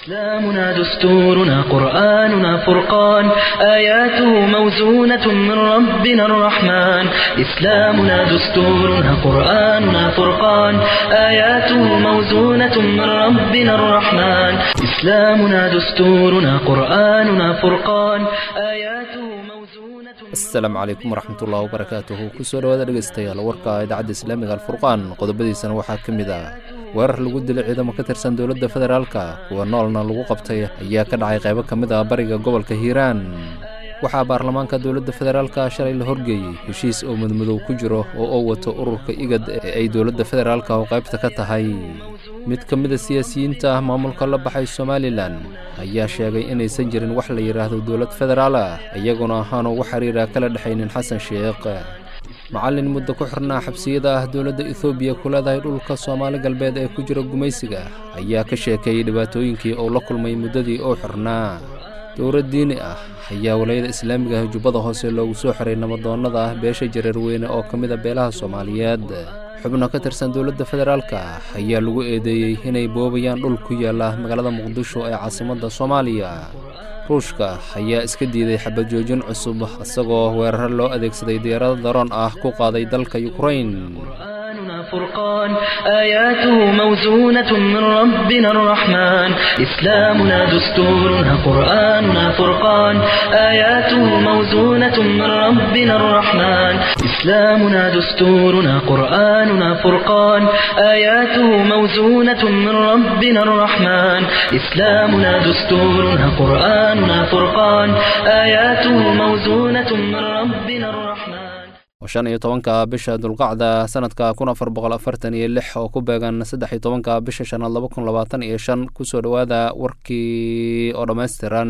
إسلامنا دستورنا قرآننا فرقان آياته موزونة من ربنا الرحمن إسلامنا دستورنا قرآننا فرقان آياته موزونة من ربنا الرحمن إسلامنا دستورنا قرآننا فرقان آياته موزونة asalaamu calaykum waraxmatullahi wabarakaatuhu kusoo dhawaada dhegeystayaal warka idaacadda islaamiga alfurqaan qodobadiisana waxaa ka mid ah weerar lagu dilay ciidamo ka tirsan dowladda federaalka kuwa noolna lagu qabtay ayaa ka dhacay qaybo ka mid ah bariga gobolka hiiraan waxaa baarlamaanka dowladda federaalka shalay la horgeeyey heshiis oo mudmadow ku jiro oo uu wato ururka igad ee ay dowladda federaalka oo qaybta ka tahay mid ka mida siyaasiyiinta ah maamulka la baxay somalilan ayaa sheegay inaysan jirin wax la yidhaahdo dowlad federaal ah iyaguna ahaanu wax xiriira kala dhexaynin xasan sheekh macallin muddo ku xirnaa xabsiyada ah dowladda ethoobiya ku leedahay dhulka soomaali galbeed ee ku jira gumaysiga ayaa ka sheekeeyey dhibaatooyinkii uu la kulmay muddadii uu xirnaa dowlad diini ah ayaa walayada islaamiga ah jubbada hoose loogu soo xiray nabadoonnada ah beesha jareerweyne oo ka mida beelaha soomaaliyeed xubno ka tirsan dowladda federaalka ayaa lagu eedeeyey inay boobayaan dhul ku yaalla magaalada muqdisho ee caasimadda soomaaliya ruushka ayaa iska diiday xabad joojin cusub isagoo weeraro loo adeegsaday diyaarado daroon ah ku qaaday dalka yukrain قرآننا فرقان آياته موزونة من ربنا الرحمن إسلامنا دستورنا قرآننا فرقان آياته موزونة من ربنا الرحمن إسلامنا دستورنا قرآننا فرقان آياته موزونة من ربنا الرحمن إسلامنا دستورنا قرآننا فرقان آياته موزونة من ربنا الرحمن shan iyo tobanka bisha dulqacda sanadka kun afar boqol afartan iyo lix oo ku beegan saddex iyo tobanka bisha shanaad laba kun labaatan iyo shan kusoo dhowaada warkii oo dhammaystiran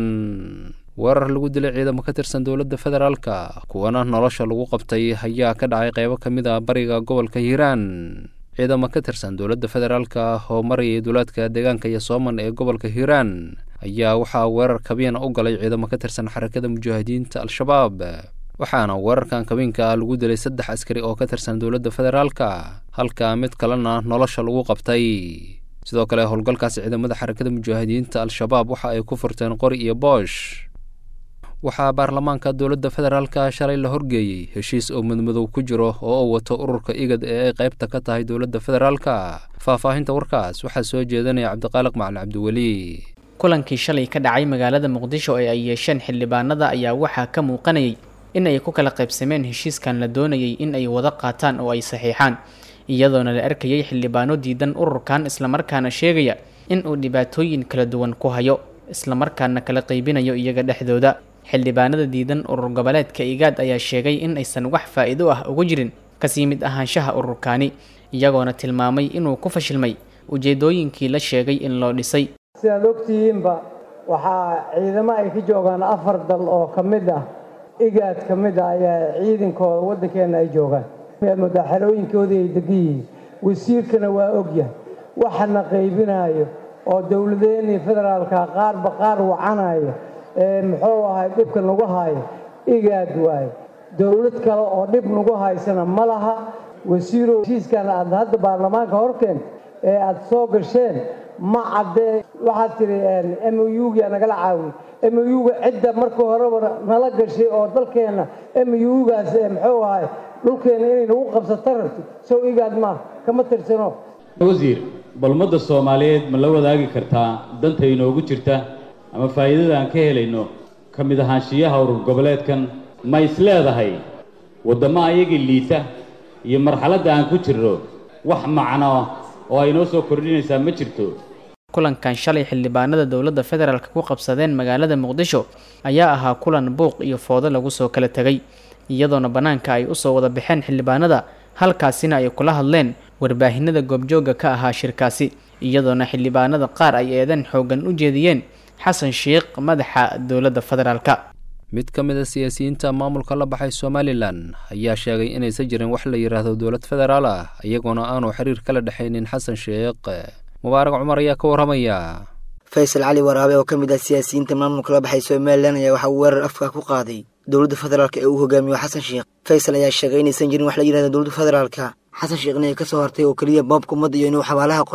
weerar lagu dilay ciidamo ka tirsan dowladda federaalka kuwana nolosha lagu qabtay ayaa ka dhacay qaybo ka mid a bariga gobolka hiiraan ciidamo ka tirsan dowladda federaalka oo marayay duulaadka deegaanka iyo sooman ee gobolka hiiraan ayaa waxaa weerar kabiyana u galay ciidamo ka tirsan xarakada mujaahidiinta al-shabaab waxaana weerarkan kabinka lagu dilay saddex askari oo ka tirsan dowladda federaalka halka mid kalena nolosha lagu qabtay sidoo kale howlgalkaas ciidamada xarakada mujaahidiinta al-shabaab waxa ay ku furteen qori iyo boosh waxaa baarlamaanka dowladda federaalka shalay la horgeeyey heshiis oo mudmadow ku jiro oo uu wato ururka igad ee ay qaybta ka tahay dowladda federaalka faahfaahinta warkaas waxaa soo jeedanaya cabdiqaaliq macalin cabdiweli kulankii shalay ka dhacay magaalada muqdisho ee ay yeesheen xildhibaanada ayaa waxaa ka muuqanayay in ay ku kala qaybsameen heshiiskan la doonayay in ay wada qaataan oo ay saxiixaan iyadoona la arkayay xildhibaano diidan ururkan islamarkaana sheegaya in uu dhibaatooyin kala duwan ku hayo islamarkaana kala qaybinayo iyaga dhexdooda xildhibaanada diidan urur goboleedka igaad ayaa sheegay in aysan wax faa'iido ah ugu jirin kasii mid ahaanshaha ururkaani iyagoona tilmaamay inuu ku fashilmay ujeedooyinkii la sheegay in loo dhisay sidaad ogtihiinba waxaa ciidamo ay ka joogaan afar dal oo ka mid ah igaad ka mid ah ayaa ciidankooda waddankeenna ay joogaan mudaaxarooyinkoodii ay degan yihiin wasiirkana waa ogyahay waxana qaybinaayo oo dowladeenii federaalka qaarba qaar wacanayo ee muxuu ahay dhibka nagu haayo igaad waayo dowlad kale oo dhib nagu haysana ma laha wasiirow heshiiskan aad hadda baarlamaanka horkeen ee aad soo gasheen ma caddee waxaad tidhi m o uga nagala caawiy m o uga cidda marka horeba nala gashay oo dalkeenna m o gaas muxuu ahay dhulkeenna inay nagu qabsato rabti sow igaad maa kama tirsano wasiir bal ummadda soomaaliyeed ma la wadaagi kartaa danta inoogu jirta ama faa'iidada aan ka helayno ka mid ahaanshiyaha urur goboleedkan ma is leedahay waddamo ayagii liita iyo marxaladda aan ku jirno wax macno oo ay noo soo kordhinaysaa ma jirto kulankan shalay xildhibaanada dowladda federaalk ku qabsadeen magaalada muqdisho ayaa ahaa kulan buuq iyo foodo lagu soo kala tegay iyadoona bannaanka ay usoo wada baxeen xildhibaanada halkaasina ay kula hadleen warbaahinada goobjoogga ka ahaa shirkaasi iyadoona xildhibaanada qaar ay eedan xooggan u jeediyeen xasan sheikh madaxa dowladda federaalka mid ka mid a siyaasiyiinta maamulka la baxay somalilan ayaa sheegay inaysan jirin wax la yidhaahdo dowlad federaal ah iyagoona aanu xiriir kala dhexaynin xasan sheekh mubaarag cumar ayaa ka warramaya faysal cali waraabe oo ka mid ah siyaasiyiinta maamulka la baxay somalilan ayaa waxaa weerar afka ku qaaday dowladda federaalk ee uu hogaamiyo xasan sheekh faysal ayaa sheegay inaysan jirin wax la yidhahdo dowladda federaalka xasan sheekhna ay ka soo hartay oo keliya boobka ummadda iyo inuu xabaalaha qoto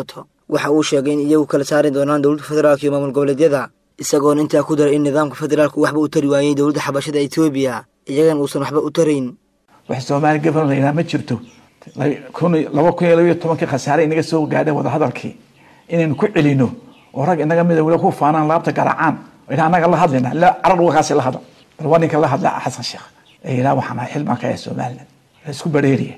waxa uu sheegay in iyagu kala saari doonaan dowladda federaalka iyo maamul goboleedyada isagoona intaa ku daray in nidaamka federaalku waxba u tari waayey dowladda xabashada etoobiya iyagan uusan waxba u tarayn wax soomaali gaban laynaa ma jirto laba kun iyo labayo tobankii khasaare inaga soo gaadheen wadahadalkii inaynu ku celino oo rag inaga mida weli ku faanaan laabta garaacaan ina anaga la hadlayna carar wakaasi la hadal bal waa ninka la hadla xasan sheekh ee ilaa waxaan ahay xilbaan ka ahay somaliland ee isku bareeriya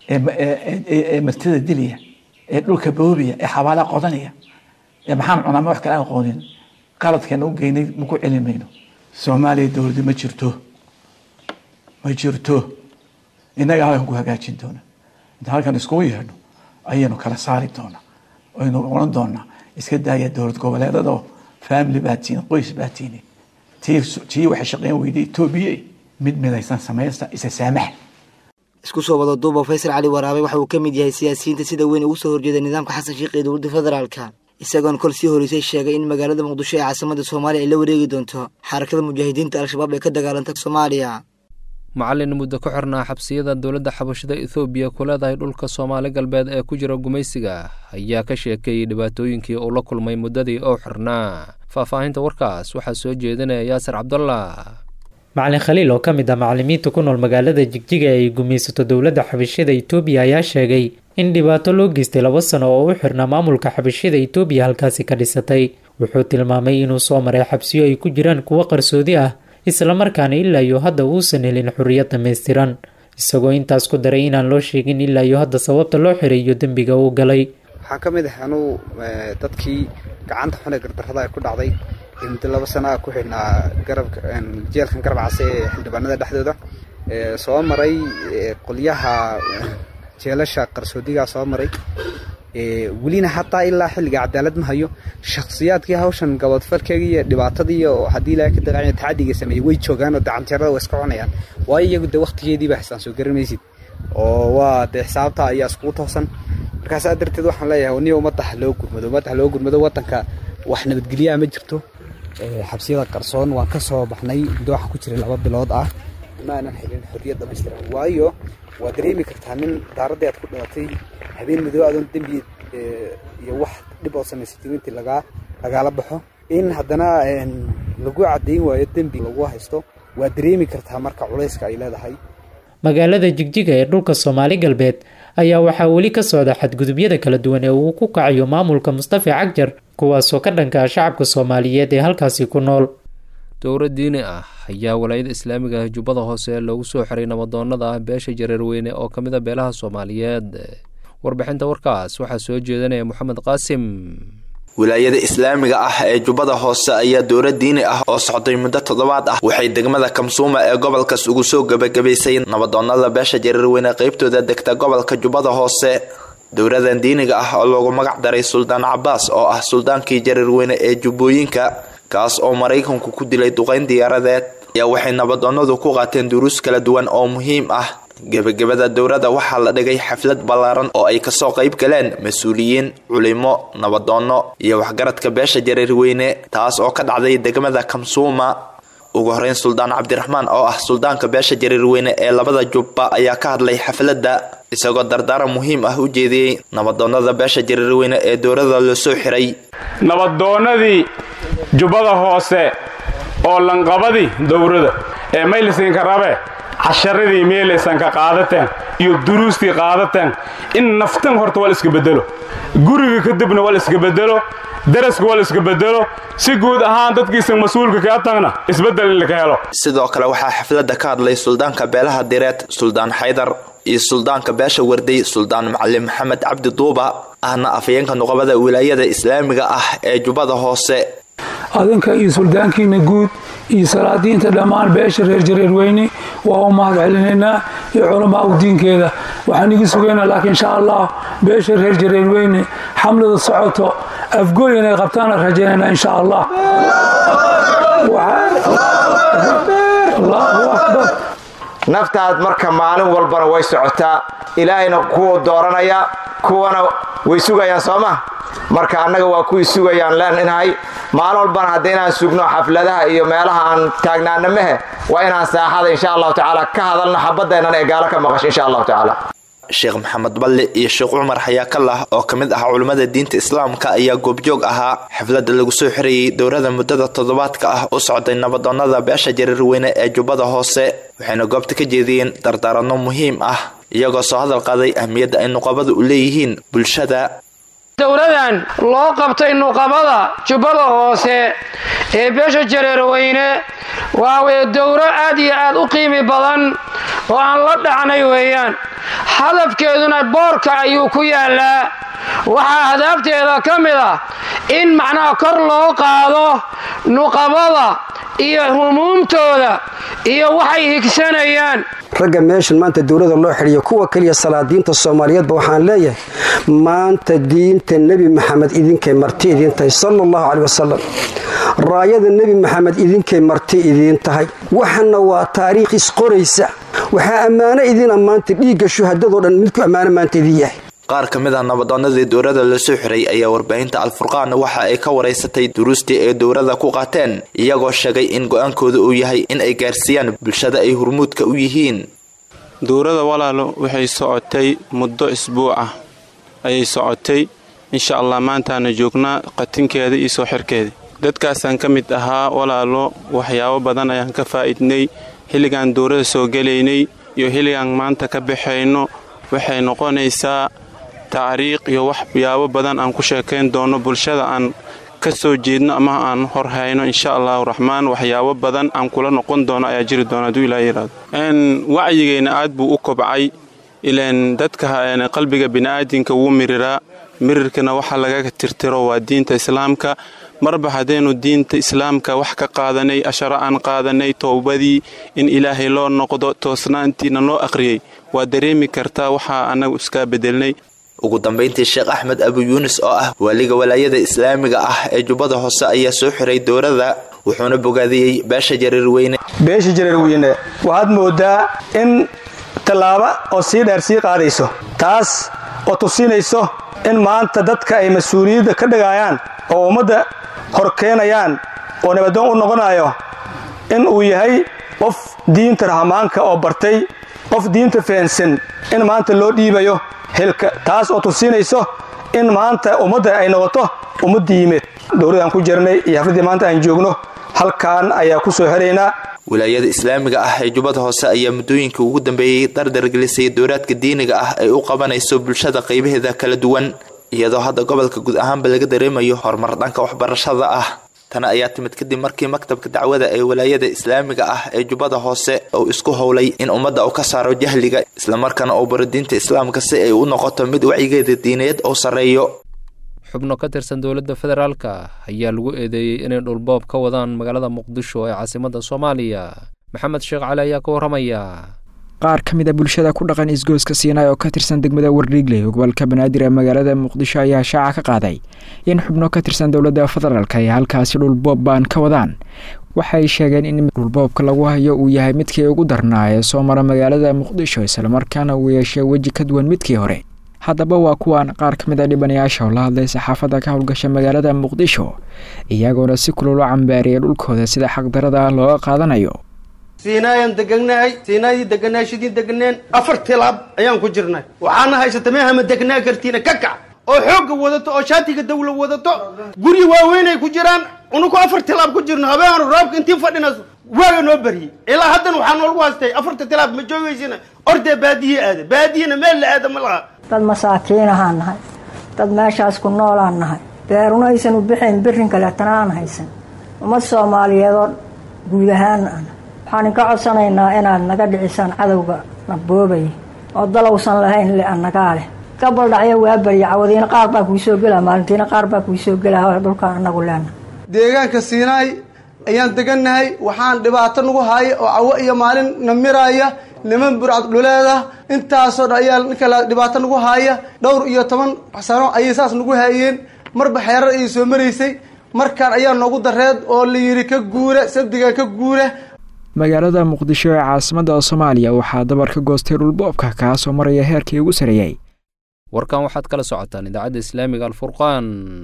ee martida dilaya ee dhulka boobiya ee xabaala qodanaya ee maxaan cunaa ma wax kale aan aqoonin qaladkeena u geynay maku celin mayno soomaaliya dowladda ma jirto ma jirto innaga halkan ku hagaajin doona inta halkan iskugu yeedhno ayaynu kala saari doonaa aynu oran doonaa iska daaya dowlad goboleedadoo family baa tiini qoys baa tiini tii tii waxay shaqeyn weyday etoobiya mid midaysan samaysta isa saamaxa isku soo wada duuba faysal cali waraabe waxa uu ka mid yahay siyaasiyiinta sida weyn ugu soo horjeeda nidaamka xasan sheekh ee dowladda federaalka isagoona kol sii horeysay sheegay in magaalada muqdisho ee caasimada soomaaliya ay la wareegi doonto xarakada mujaahidiinta al-shabaab ee ka dagaalanta soomaaliya macallin muddo ka xirnaa xabsiyada dowladda xabashada ethoobiya ku leedahay dhulka soomaali galbeed ee ku jira gumaysiga ayaa ka sheekeeyey dhibaatooyinkii uu la kulmay muddadii oo xirnaa faahfaahinta warkaas waxaa soo jeedinaya yaasir cabdallah macalin khaliil oo ka mid ah macalimiinta ku nool magaalada jigjiga ay gumaysato dowladda xabashada etoobiya ayaa sheegay in dhibaato loo geystay laba sano oo u xirnaa maamulka xabashada etoobiya halkaasi ka dhisatay wuxuu tilmaamay inuu soo maray xabsiyo ay ku jiraan kuwo qarsoodi ah islamarkaana ilaa iyo hadda uusan helin xorriyad dhammaystiran isagoo intaas ku daray inaan loo sheegin ilaa iyo hadda sababta loo xiray iyo dembiga uu galay waxaa ka mid ah anuu dadkii gacanta xune gardarrada ay ku dhacday muddo laba sana a ku xidhnaa garabka jeelkan garab case ee xildhibaanada dhexdooda soo maray qolyaha jeelasha qarsoodigaa soo maray welina hataa ilaa xilliga cadaalad ma hayo shakhsiyaadkii hawshan gabadfalkeegii iyo dhibaatadii oo haddii ilaahay ka daqaanya tacadiga sameeyey way joogaan oo dacanjeerada way iska cunayaan waayo iyagu de waqtigeediiba xisaan soo garamaysid oo waa dee xisaabta ayaa iskugu toosan markaasaa darteed waxaan leeyahay niya ummadda ha loo gurmado ummadda ha loo gurmado waddanka wax nabadgelyaa ma jirto xabsiyada qarsoon waan ka soo baxnay muddo waxaan ku jiray laba bilood ah ma aanan helin xorriyad dhamaystiran waayo waa dareemi kartaa nin daaradii aad ku dhalatay habeen madow adoon dembi iyo wax dhib oo samaysatay intii lagaa lagaala baxo in haddana lagu caddayn waayo dembi lagu haysto waa dareemi kartaa marka culayska ay leedahay magaalada jigjiga ee dhulka soomaali galbeed ayaa waxaa weli ka socda xadgudubyada kala duwan ee uu ku kacayo maamulka mustafa cagjar kuwaasoo ka dhanka ah shacabka soomaaliyeed ee halkaasi ku nool dowlad diini ah ayaa walaayada islaamiga ah jubbada hoose loogu soo xiray nabadoonnada ah beesha jareerweyne oo ka mid a beelaha soomaaliyeed warbixinta warkaas waxaa soo jeedanaya moxamed qaasim wilaayada islaamiga ah ee jubbada hoose ayaa dowlad diini ah oo socday muddo toddobaad ah waxay degmada kamsuuma ee gobolkaas ugu soo gebagabaysay nabadoonnada beesha jareerweyne qeybtooda degta gobolka jubbada hoose dowladan diiniga ah oo loogu magac daray suldaan cabaas oo ah suldaankii jareerweyne ee jubbooyinka kaas oo maraykanku ku dilay duqayn diyaaradeed ayaa waxay nabadoonnadu ku qaateen duruus kala duwan oo muhiim ah gebagabada dowladda waxaa la dhigay xaflad ballaaran oo ay kasoo qayb galeen mas-uuliyiin culimo nabadoonno iyo waxgaradka beesha jareerweyne taas oo ka dhacday degmada kamsuuma ugu horeyn suldaan cabdiraxmaan oo ah suldaanka beesha jareerweyne ee labada jubba ayaa ka hadlay xafladda isagoo dardaaran muhiim ah u jeediyey nabadoonnada beesha jareerweyne ee dowladda la soo xiray nabadoonnadii jubbada hoose oo lanqabadii dowrada ee maylisinka rabe casharadii meelaysanka qaadateen iyo duruustii qaadateen in naftan horta waa la iska bedelo guriga kadibna waa la iska bedelo daraska waa la iska bedelo si guud ahaan dadkiisa mas-uulka kaa tagna isbeddel in laka helo sidoo kale waxaa xafladda ka hadlay suldaanka beelaha direed suldaan xaydar iyo suldaanka beesha warday suldaan macalin maxamed cabdi duuba ahna afayeenka nuqabada wilaayada islaamiga ah ee jubbada hoose adinka iyo suldaankiina guud iyo salaadiinta dhammaan beesha reer jareerweyne waa u mahad celinaynaa iyo culamaa u diinkeeda waxaan igi sugaynaa laakiin insha allah beesha reer jareerweyne xamlada socoto afgooy inay qabtaana rajaynaynaa insha allah naftaad marka maalin walbana way socotaa ilaahayna kuwa dooranaya kuwana way sugayaan sooma marka annaga waa kuwii sugayaan leeninahay maalin walbana hadda inaan sugno xafladaha iyo meelaha aan taagnaana mehe waa inaan saaxada insha allahu tacaala ka hadalno xabadeennan ee gaalo ka maqasho insha allahu tacaala sheekh maxamed balle iyo sheekh cumar xayaakallah oo ka mid ah culimmada diinta islaamka ayaa goobjoog ahaa xafladda lagu soo xirayey dowrada muddada toddobaadka ah u socday nabadoonnada beesha jareerweyne ee jubbada hoose waxayna goobta ka jeediyeen dardaaranno muhiim ah iyagoo soo hadal qaaday ahmiyadda ay nuqabada u leeyihiin bulshada dowladan loo qabtay nuqabada jubbada hoose ee beesha jareerweyne waa weye dowro aad iyo aad u qiimi badan oo aan la dhacnay weeyaan hadafkeeduna boorka ayuu ku yaallaa waxaa hadaafteeda ka mid ah in macnaha kor loo qaado nuqabada iyo humuumtooda iyo waxay higsanayaan ragga meeshan maanta dowlada loo xidhiyo kuwa keliya salaadiinta soomaaliyeedba waxaan leeyahay maanta diinta nebi maxamed idinkay marti idiin tahay sala allahu caley wasalam raayada nebi maxamed idinkay marti idiin tahay waxana waa taariikh isqoraysa waxaa ammaano idin ammaanta dhiigga shuhadadoo dhan midku ammaano maanta idin yahay qaar ka mid ah nabadoonnadii dowrada la soo xiray ayaa warbaahinta alfurqaan waxa ay ka waraysatay duruustii ay dowrada ku qaateen iyagoo sheegay in go-aankooda uu yahay in ay gaarsiiyaan bulshada ay hurmuudka u yihiin dowrada walaalo waxay socotay muddo isbuuc ah ayay socotay insha allah maantaana joognaa qatinkeeda iyo soo xirkeeda dadkaasaan ka mid ahaa walaalo waxyaabo badan ayaan ka faa'idnay xilligaan dowrada soo gelaynay iyo xilligaan maanta ka baxayno waxay noqonaysaa tacriiq iyo waxyaabo badan aan ku sheekayn doono bulshada aan ka soo jeedno ama aan hor hayno insha allahu raxmaan waxyaabo badan aan kula noqon doono ayaa jiri doona hadduu ilaa yiraahdo wacyigeenna aad buu u kobcay ilaan dadka qalbiga bini'aadinka wuu miriraa mirirkana waxa lagaga tirtiro waa diinta islaamka marba haddaynu diinta islaamka wax ka qaadanay asharo aan qaadanay towbadii in ilaahay loo noqdo toosnaantiina loo aqriyey waa dareemi kartaa waxaa annagu iskaa bedelnay ugu dambayntii sheekh axmed abu yuunis oo ah waaliga walaayada islaamiga ah ee jubbada hoose ayaa soo xiray dowrada wuxuuna bogaadiyey beesha jareerweyne beesha jareerweyne waxaad moodaa in tallaabo oo sii dheer sii qaadayso taas oo tusinayso in maanta dadka ay mas-uuliyadda ka dhigayaan oo ummadda hor keenayaan oo nabadoon u noqonayo in uu yahay qof diinta rahmaanka oo bartay qof diinta fahansan in maanta loo dhiibayo xilka taas oo tusinayso in maanta ummadda ay noqoto ummad diimeed dowladaan ku jirnay iyo xafladdii maanta aan joogno halkaan ayaa ku soo helaynaa wilaayada islaamiga ah ee jubbada hoose ayaa muddooyinkii ugu dambeeyey dardargelisay dowraadka diiniga ah ay u qabanayso bulshada qaybaheeda kala duwan iyadoo hadda gobolka guud ahaanba laga dareemayo horumar dhanka waxbarashada ah tana ayaa timid kadib markii maktabka dacwada ee walaayada islaamiga ah ee jubbada hoose uu isku howlay in ummadda uu ka saaro jahliga islamarkaana uu baro diinta islaamka si ay u noqoto mid wacyigeeda diineed uu sarreeyo xubno ka tirsan dowladda federaalka ayaa lagu eedeeyey inay dhulboob ka wadaan magaalada muqdisho ee caasimadda soomaaliya maxamed sheekh cali ayaa ka warramaya qaar ka mid a bulshada ku dhaqan isgooska siinay oo ka tirsan degmada wardhiigle gobolka banaadir ee magaalada muqdisho ayaa shaaca ka qaaday in xubno ka tirsan dowladda federaalk ay halkaasi dhulboob baan ka wadaan waxay sheegeen in dhulboobka lagu hayo uu yahay midkii ugu darnaa ee soo mara magaalada muqdisho islamarkaana uu yeeshay weji ka duwan midkii hore haddaba waa kuwan qaar ka mid a dhibanayaasha oo la hadlay saxaafadda ka howlgasha magaalada muqdisho iyagoona si kulul u cambaariyay dhulkooda sida xaqdarada looga qaadanayo siinaayaan deganahay siinaadii deganahay shidii deganeen afar tilaab ayaan ku jirnay waxaana haysata meehama degnaa kartiina ka kac oo xoogga wadato oo shaatiga dawla wadato guryi waaweynay ku jiraan unuku afar tilaab ku jirno habeenu roobka intii fadhina waaga noo baryey ilaa haddana waxaa noolagu haystay afarta tilaab ma joogaysina ordee baadiye aada baadiyena meel la aada ma laha dad masaakiinahaan nahay dad meeshaas ku noolaan nahay beeruna aysan u bixayn birin kaleetana aan haysan ummad soomaaliyeed oo guud ahaan an waxaan inka codsanaynaa inaad naga dhicisaan cadowga na boobaya oo dalowsan lahayn le annagaa leh gabaldhacyo waa barya cawadiina qaar baa kuu soo gelaa maalintiina qaar baa kuu soo gelaa dhulkaan anagu leena deegaanka siinaay ayaan degannahay waxaan dhibaato nagu haaya oo cawo iyo maalin na miraaya niman burcad dhuleeda intaasoo dhan ayaa ninka dhibaato nagu haaya dhowr iyo toban sano ayay saas nagu haayeen marba xeerar ayay soo maraysay markaan ayaa noogu dareed oo la yidhi ka guura sabdiga ka guura magaalada muqdisho ee caasimadda soomaaliya waxaa dabar ka goostay dhulboobka kaasoo maraya heerkii ugu sareeyey warkan waxaad kala socotaan idaacadda islaamiga alfurqaan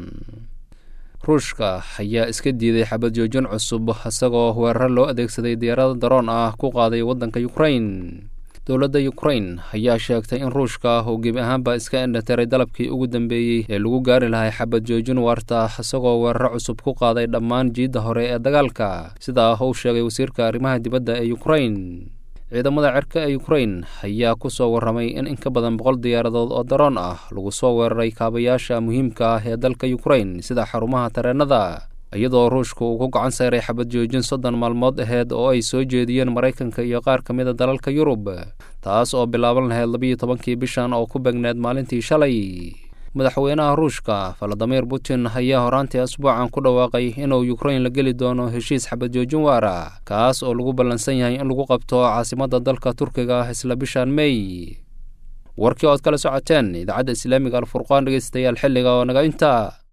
ruushka ayaa iska diiday xabad joojin cusub isagoo weerar loo adeegsaday diyaarada daroon ah ku qaaday waddanka ukrain dowladda ukrain ayaa sheegtay in ruushka uu gebi ahaanba iska indhatiray dalabkii ugu dambeeyey ee lagu gaari lahay xabad joojin waarta isagoo weeraro cusub ku qaaday dhammaan jiidda hore ee dagaalka sidaa uu sheegay wasiirka arrimaha dibadda ee ukrain ciidamada cirka ee ukrain ayaa ku soo warramay in in ka badan boqol diyaaradood oo daroon ah lagu soo weeraray kaabayaasha muhiimka ah ee dalka ukrain sida xarumaha tareennada iyadoo ruushku uu ku gacan sayray xabad joojin soddon maalmood aheyd oo ay soo jeediyeen maraykanka iyo qaar ka mid a dalalka yurub taas oo bilaaban lahayd labiiyo tobankii bishan oo ku begneed maalintii shalay madaxweynaha ruushka valadimir putin ayaa horaantii asbuucan ku dhawaaqay inuu ukrain la geli doono heshiis xabad joojin waara kaas oo lagu ballansan yahay in lagu qabto caasimadda dalka turkiga isla bishan mey warkii ood kala socoteen idaacadda islaamiga alfurqaan dhegeystayaal xilliga oo naga inta